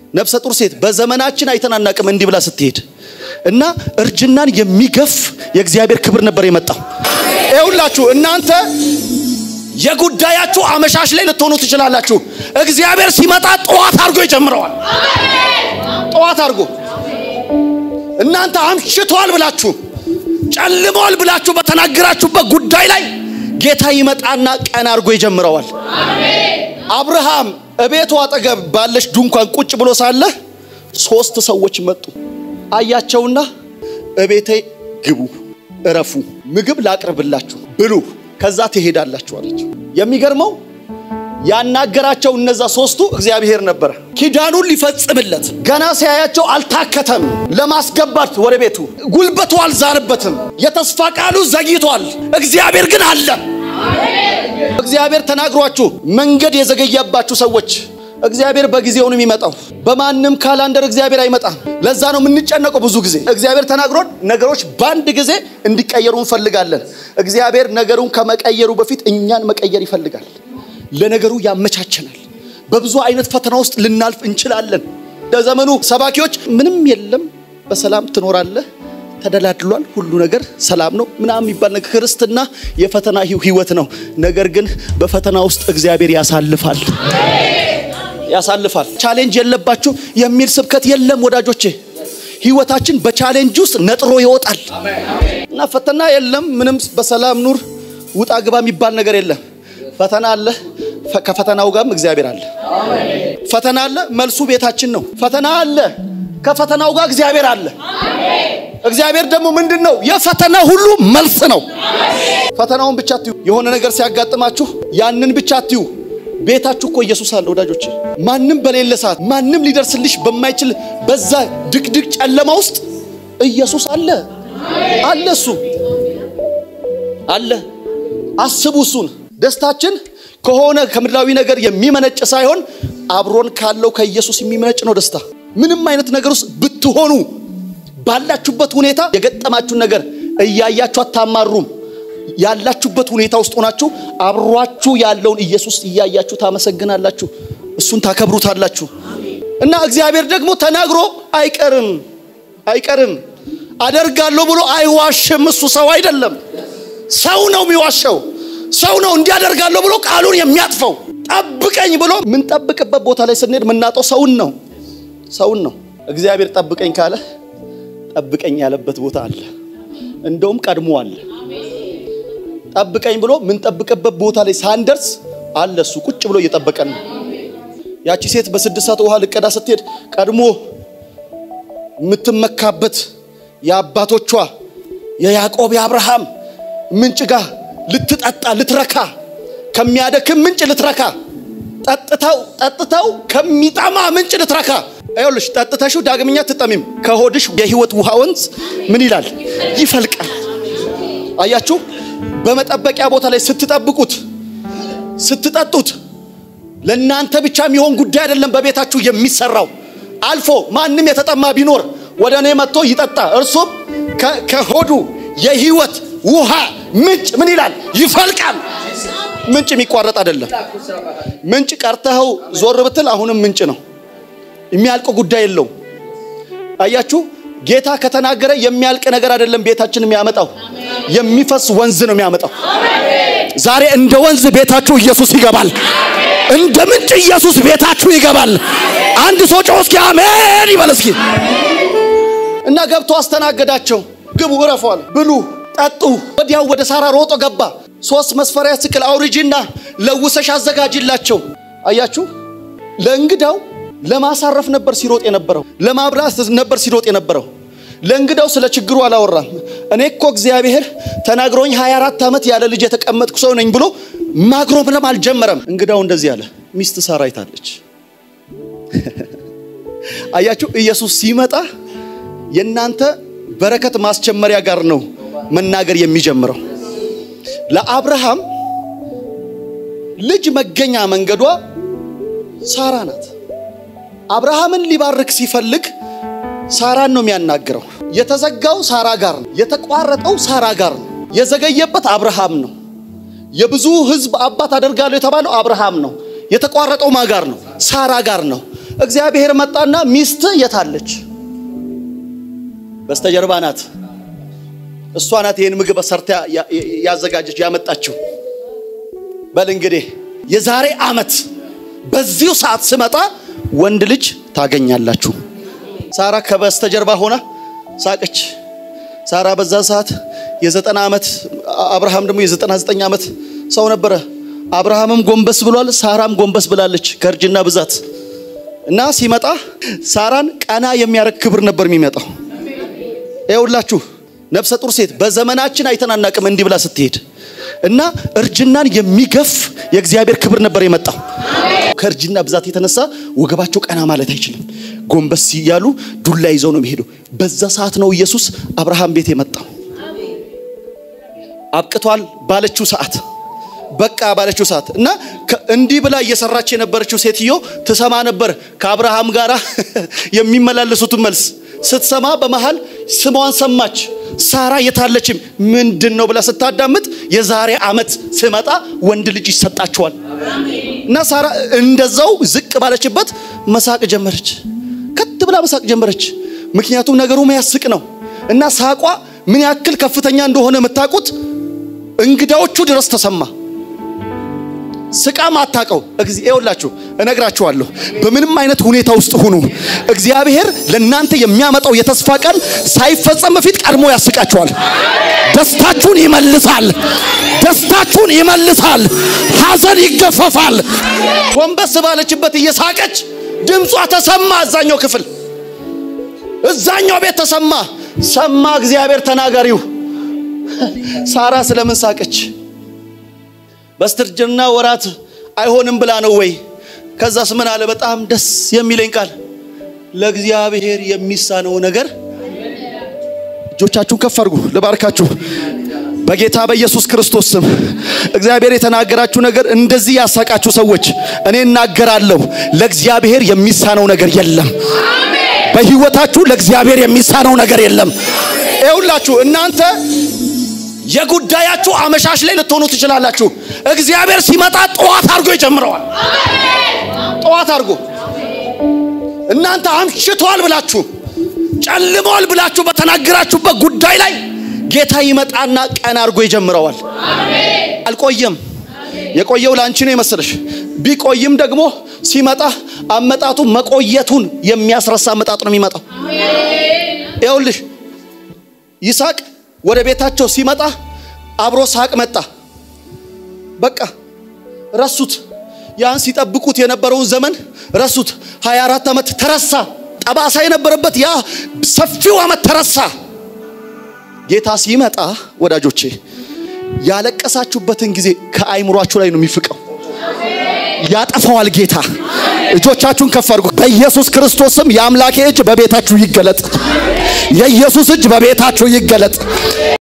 ነፍሰ ጡር ሴት በዘመናችን አይተን አናቅም እንዲህ ብላ ስትሄድ እና እርጅናን የሚገፍ የእግዚአብሔር ክብር ነበር የመጣው። ይኸውላችሁ እናንተ የጉዳያችሁ አመሻሽ ላይ ልትሆኑ ትችላላችሁ። እግዚአብሔር ሲመጣ ጠዋት አድርጎ ይጀምረዋል። ጠዋት አድርጎ እናንተ አምሽቷል ብላችሁ ጨልሟል ብላችሁ በተናገራችሁበት ጉዳይ ላይ ጌታ ይመጣና ቀን አድርጎ ይጀምረዋል። አብርሃም እቤቱ አጠገብ ባለች ድንኳን ቁጭ ብሎ ሳለ ሶስት ሰዎች መጡ። አያቸውና እቤቴ ግቡ፣ እረፉ፣ ምግብ ላቅርብላችሁ፣ ብሉ፣ ከዛ ትሄዳላችሁ አላቸው። የሚገርመው ያናገራቸው እነዛ ሶስቱ እግዚአብሔር ነበረ። ኪዳኑን ሊፈጽምለት ገና ሲያያቸው አልታከተም። ለማስገባት ወደ ቤቱ ጉልበቱ አልዛልበትም። የተስፋ ቃሉ ዘግይቷል። እግዚአብሔር ግን አለ። እግዚአብሔር ተናግሯችሁ መንገድ የዘገየባችሁ ሰዎች እግዚአብሔር በጊዜው ነው የሚመጣው። በማንም ካላንደር እግዚአብሔር አይመጣም። ለዛ ነው የምንጨነቀው ብዙ ጊዜ። እግዚአብሔር ተናግሮን ነገሮች በአንድ ጊዜ እንዲቀየሩ እንፈልጋለን። እግዚአብሔር ነገሩን ከመቀየሩ በፊት እኛን መቀየር ይፈልጋል። ለነገሩ ያመቻቸናል። በብዙ አይነት ፈተና ውስጥ ልናልፍ እንችላለን። ለዘመኑ ሰባኪዎች ምንም የለም፣ በሰላም ትኖራለህ፣ ተደላድሏል፣ ሁሉ ነገር ሰላም ነው ምናምን የሚባል ነገር ክርስትና የፈተና ህይወት ነው። ነገር ግን በፈተና ውስጥ እግዚአብሔር ያሳልፋል ያሳልፋል። ቻሌንጅ የለባችሁ የሚል ስብከት የለም ወዳጆቼ። ህይወታችን በቻሌንጅ ውስጥ ነጥሮ ይወጣል እና ፈተና የለም ምንም በሰላም ኑር ውጣ ግባ የሚባል ነገር የለም። ፈተና አለ፣ ከፈተናው ጋርም እግዚአብሔር አለ። ፈተና አለ፣ መልሱ ቤታችን ነው። ፈተና አለ፣ ከፈተናው ጋር እግዚአብሔር አለ። እግዚአብሔር ደግሞ ምንድን ነው? የፈተና ሁሉ መልስ ነው። ፈተናውን ብቻ አትዩ። የሆነ ነገር ሲያጋጥማችሁ ያንን ብቻ አትዩ። ቤታችሁ እኮ ኢየሱስ አለ ወዳጆቼ። ማንም በሌለ ሰዓት ማንም ሊደርስልሽ በማይችል በዛ ድቅድቅ ጨለማ ውስጥ ኢየሱስ አለ አለ እሱ አለ። አስቡ እሱን። ደስታችን ከሆነ ከምድራዊ ነገር የሚመነጭ ሳይሆን አብሮን ካለው ከኢየሱስ የሚመነጭ ነው ደስታ። ምንም አይነት ነገር ውስጥ ብትሆኑ ባላችሁበት ሁኔታ የገጠማችሁን ነገር እያያችሁ አታማሩም። ያላችሁበት ሁኔታ ውስጥ ሆናችሁ አብሯችሁ ያለውን ኢየሱስ እያያችሁ ታመሰግናላችሁ፣ እሱን ታከብሩታላችሁ። እና እግዚአብሔር ደግሞ ተናግሮ አይቀርም አይቀርም አደርጋለሁ ብሎ አይዋሽም። እሱ ሰው አይደለም፣ ሰው ነው የሚዋሸው። ሰው ነው እንዲያደርጋለሁ ብሎ ቃሉን የሚያጥፈው። ጠብቀኝ ብሎ የምንጠብቅበት ቦታ ላይ ስንሄድ የምናጠው ሰውን ነው ሰውን ነው። እግዚአብሔር ጠብቀኝ ካለ ጠብቀኝ ያለበት ቦታ አለ፣ እንደውም ቀድሞ አለ። ጠብቀኝ ብሎ የምንጠብቅበት ቦታ ላይ ሳንደርስ አለ እሱ ቁጭ ብሎ እየጠበቀን ነው። ያቺ ሴት በስድስት ሰዓት ውሃ ልቀዳ ስትሄድ ቀድሞ የምትመካበት የአባቶቿ የያዕቆብ የአብርሃም ምንጭ ጋር ልትጠጣ ልትረካ ከሚያደክም ምንጭ ልትረካ ጠጥተው ጠጥተው ከሚጠማ ምንጭ ልትረካ ይኸውልሽ ጠጥተሽው ዳግመኛ ትጠሚም ከሆድሽ የህይወት ውሃ ወንዝ ምን ይላል ይፈልቃል አያችሁ በመጠበቂያ ቦታ ላይ ስትጠብቁት ስትጠጡት ለእናንተ ብቻ የሚሆን ጉዳይ አይደለም በቤታችሁ የሚሰራው አልፎ ማንም የተጠማ ቢኖር ወደ እኔ መጥቶ ይጠጣ እርሱም ከሆዱ የህይወት ውሃ ምንጭ ምን ይላል ይፈልቃል ምንጭ የሚቋረጥ አይደለም ምንጭ ቀርተኸው ዞር ብትል አሁንም ምንጭ ነው የሚያልቅ ጉዳይ የለውም አያችሁ ጌታ ከተናገረ የሚያልቅ ነገር አይደለም ቤታችን የሚያመጣው የሚፈስ ወንዝ ነው የሚያመጣው ዛሬ እንደ ወንዝ ቤታችሁ ኢየሱስ ይገባል እንደ ምንጭ ኢየሱስ ቤታችሁ ይገባል አንድ ሰው ጮህ እስኪ አሜን ይበል እስኪ እና ገብቶ አስተናገዳቸው ግቡ እረፏል ብሉ ጠጡ ወዲያው ወደ ሳራ ሮጦ ገባ ሶስት መስፈሪያ ስቅል አውርጂና ለውሰሽ አዘጋጅላቸው አያችሁ ለእንግዳው ለማሳረፍ ነበር ሲሮጥ የነበረው ለማብላት ነበር ሲሮጥ የነበረው ለእንግዳው ስለ ችግሩ አላወራም እኔ እኮ እግዚአብሔር ተናግሮኝ 24 ዓመት ያለ ልጅ የተቀመጥኩ ሰው ነኝ ብሎ ማግሮምለም አልጀመረም እንግዳው እንደዚህ አለ ሚስት ሳራ አይታለች አያችሁ ኢየሱስ ሲመጣ የእናንተ በረከት ማስጀመሪያ ጋር ነው መናገር የሚጀምረው ለአብርሃም ልጅ መገኛ መንገዷ ሳራ ናት አብርሃምን ሊባርክ ሲፈልግ ሳራን ነው የሚያናግረው የተዘጋው ሳራ ጋር ነው የተቋረጠው ሳራ ጋር ነው የዘገየበት አብርሃም ነው የብዙ ህዝብ አባት አደርጋለሁ የተባለው አብርሃም ነው የተቋረጠው ማ ጋር ነው ሳራ ጋር ነው እግዚአብሔር መጣና ሚስት የታለች? በስተጀርባ ናት። እሷ ናት ይህን ምግብ ሰርታ ያዘጋጀች ያመጣችው። በል እንግዲህ የዛሬ ዓመት በዚሁ ሰዓት ስመጣ ወንድ ልጅ ታገኛላችሁ። ሳራ ከበስተጀርባ ሆና ሳቀች። ሳራ በዛ ሰዓት የዘጠና ዓመት አብርሃም ደግሞ የዘጠና ዘጠኝ ዓመት ሰው ነበረ። አብርሃምም ጎንበስ ብሏል፣ ሳራም ጎንበስ ብላለች ከእርጅና ብዛት እና ሲመጣ ሳራን ቀና የሚያደርግ ክብር ነበር የሚመጣው። ይኸውላችሁ ነፍሰ ጡር ሴት በዘመናችን አይተን አናቅም እንዲህ ብላ ስትሄድ እና እርጅናን የሚገፍ የእግዚአብሔር ክብር ነበር የመጣው። ከእርጅና ብዛት የተነሳ ወገባቸው ቀና ማለት አይችልም። ጎንበስ እያሉ ዱላ ይዘው ነው የሚሄዱ። በዛ ሰዓት ነው ኢየሱስ አብርሃም ቤት የመጣው። አብቅቷል ባለችው ሰዓት በቃ ባለችው ሰዓት እና እንዲህ ብላ እየሰራች የነበረችው ሴትዮ ትሰማ ነበር ከአብርሃም ጋር የሚመላለሱትን መልስ ስትሰማ በመሃል ስሟን ሰማች። ሳራ የታለችም ምንድን ነው ብላ ስታዳምጥ የዛሬ ዓመት ስመጣ ወንድ ልጅ ይሰጣቸዋል እና ሳራ እንደዛው ዝቅ ባለችበት መሳቅ ጀመረች። ከት ብላ መሳቅ ጀመረች። ምክንያቱም ነገሩ የሚያስቅ ነው እና ሳቋ ምን ያክል ከፍተኛ እንደሆነ የምታውቁት እንግዳዎቹ ድረስ ተሰማ። ስቃ ማታቀው ይኸውላችሁ፣ እነግራችኋለሁ። በምንም አይነት ሁኔታ ውስጥ ሁኑ፣ እግዚአብሔር ለእናንተ የሚያመጣው የተስፋ ቀን ሳይፈጸም በፊት ቀድሞ ያስቃችኋል። ደስታችሁን ይመልሳል። ደስታችሁን ይመልሳል። ሐዘን ይገፈፋል። ጎንበስ ባለችበት እየሳቀች ድምጿ ተሰማ። እዛኛው ክፍል እዛኛው ቤት ተሰማ። ሰማ እግዚአብሔር ተናጋሪው። ሳራ ስለምን ሳቀች? በስተርጅና ወራት አይሆንም ብላ ነው ወይ? ከዛስ ምን አለ? በጣም ደስ የሚለኝ ቃል ለእግዚአብሔር የሚሳነው ነገር። እጆቻችሁን ከፍ አድርጉ፣ ልባርካችሁ በጌታ በኢየሱስ ክርስቶስ ስም። እግዚአብሔር የተናገራችሁ ነገር እንደዚህ ያሳቃችሁ ሰዎች እኔ እናገራለሁ፣ ለእግዚአብሔር የሚሳነው ነገር የለም። በህይወታችሁ ለእግዚአብሔር የሚሳነው ነገር የለም። ይኸውላችሁ እናንተ የጉዳያችሁ አመሻሽ ላይ ልትሆኑ ትችላላችሁ። እግዚአብሔር ሲመጣ ጠዋት አድርጎ ይጀምረዋል። ጠዋት አድርጎ እናንተ አምሽቷል ብላችሁ ጨልሟል ብላችሁ በተናገራችሁበት ጉዳይ ላይ ጌታ ይመጣና ቀን አድርጎ ይጀምረዋል። አልቆየም። የቆየው ለአንቺ ነው የመሰለሽ። ቢቆይም ደግሞ ሲመጣ አመጣቱ መቆየቱን የሚያስረሳ አመጣጥ ነው የሚመጣው። ይኸውልሽ ይስሐቅ ወደ ቤታቸው ሲመጣ አብሮ ሳቅ መጣ። በቃ ረሱት። ያን ሲጠብቁት የነበረውን ዘመን ረሱት። 24 ዓመት ተረሳ። ጠባሳ የነበረበት ያ ሰፊው ዓመት ተረሳ። ጌታ ሲመጣ ወዳጆቼ ያለቀሳችሁበትን ጊዜ ከአይምሯችሁ ላይ ነው የሚፍቀው። ያጠፋዋል ጌታ። እጆቻችሁን ከፍ አድርጉ። በኢየሱስ ክርስቶስም የአምላኬ እጅ በቤታችሁ ይገለጥ። የኢየሱስ እጅ በቤታችሁ ይገለጥ።